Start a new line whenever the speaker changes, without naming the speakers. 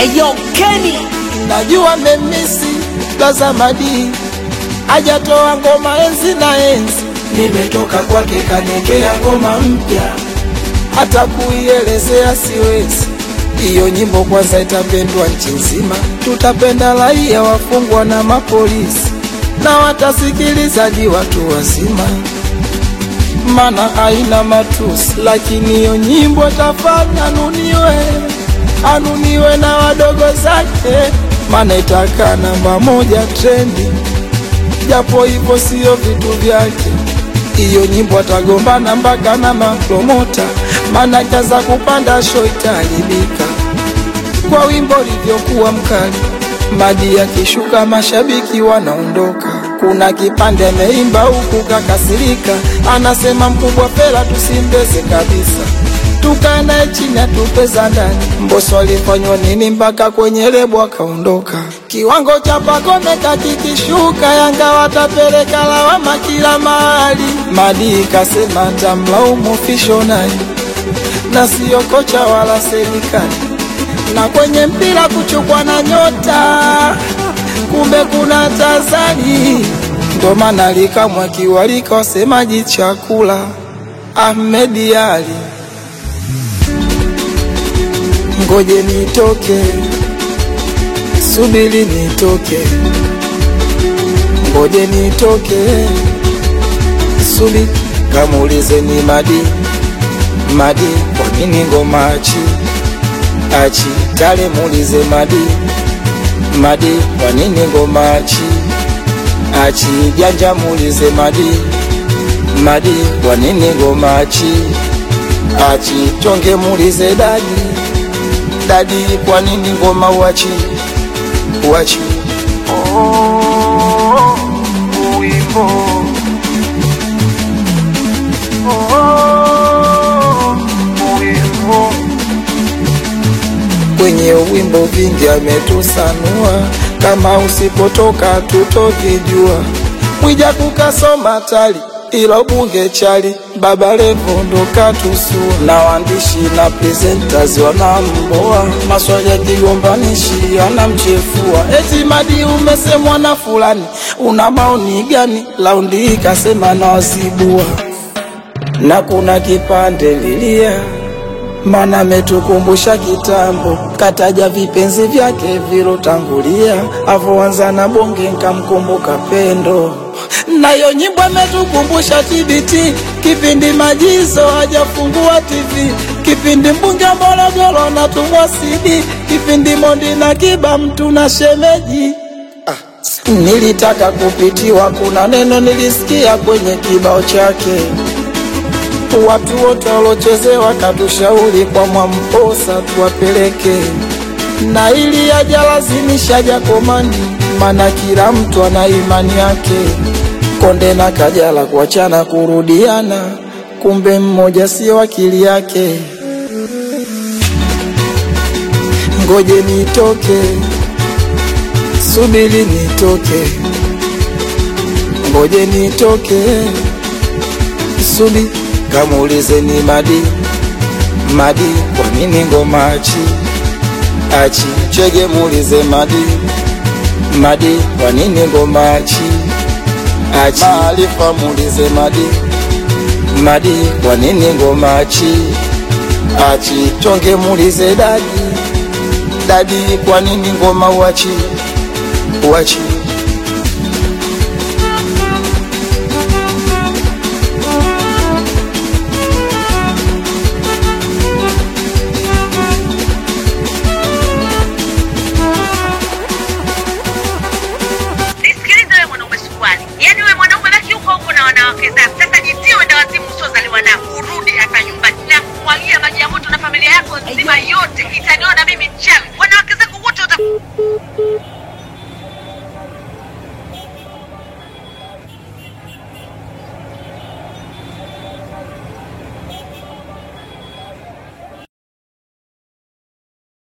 Eyo Kenny
najua memisi Gazamadi hajatoa ngoma enzi na enzi, nimetoka kwake kanekea ngoma mpya, hata kuielezea siwezi. Hiyo nyimbo kwanza itapendwa nchi nzima, tutapenda raia, wafungwa na mapolisi, na watasikilizaji watu wazima, mana haina matusi, lakini hiyo nyimbo tafanya anuniwe, anuniwe na wadogo zake, mana itakaa namba moja trendi, japo hivyo sio vitu vyake. Hiyo nyimbo atagombana mpaka na mapromota, mana kaza kupanda sho itaharibika kwa wimbo ulivyokuwa mkali. Madi akishuka mashabiki wanaondoka. Kuna kipande ameimba huku kakasirika, anasema mkubwa Fela tusimbeze kabisa, tukae naye chini atupeza ndani. Mbosso alifanywa nini mpaka kwenye lebo akaondoka? Kiwango cha Pacome kakikishuka, Yanga watapeleka lawama kila mahali. Madi kasema tamlaumu fishonali na siyo kocha wala serikali na kwenye mpira kuchukwa na nyota, kumbe kuna tazani, ndo maana likamwa kiwalika wasemaji chakula Ahmed Ali, ngoje nitoke, subiri nitoke, ngoje nitoke, subiri kamuulize ni Madi Madi, kwa nini ngoma achi achi tale muulize Madi Madi, kwa nini ngoma achi achi janja muulize Madi Madi, kwa nini ngoma achi achi chonge muulize Dadi Dadi, kwa nini ngoma uachi uachi oh, uimbo oh, uimbo kwenye wimbo vingi ametusanua, kama usipotoka tutovijua. Mwija kukasoma tali ilo bunge chali, Baba Levo ndo katusua, na waandishi na presenters wanamboa, maswali ya kigombanishi anamchefua, eti Madi umesemwa na fulani, una maoni gani? Laundi hii kasema na wazibua, na kuna kipande lilia mana ametukumbusha kitambo, kataja vipenzi vyake vilotangulia, avoanza na bonge nkamkumbuka pendo. Nayo nyimbo ametukumbusha TBT, kipindi majizo hajafungua TV, kipindi mbunge Morogoro natumwa CD, kipindi Mondi na Kiba mtu na shemeji Nilitaka kupitiwa, kuna neno nilisikia kwenye kibao chake watu wote walochezewa katushauri kwa Mwamposa tuwapeleke, na ili ajalazimisha Jakomani, mana kila mtu ana imani yake. Konde na Kajala kuachana kurudiana, kumbe mmoja sio akili yake. Ngoje nitoke, subiri nitoke, ngoje nitoke, subiri kamuulize ni Madi Madi, kwa nini ngoma achi achi chege, muulize Madi Madi, kwa nini ngoma achi achi Maarifa, muulize Madi Madi, kwa nini ngoma achi achi chonge, muulize Dadi Dadi, kwa nini ngoma uachi uachi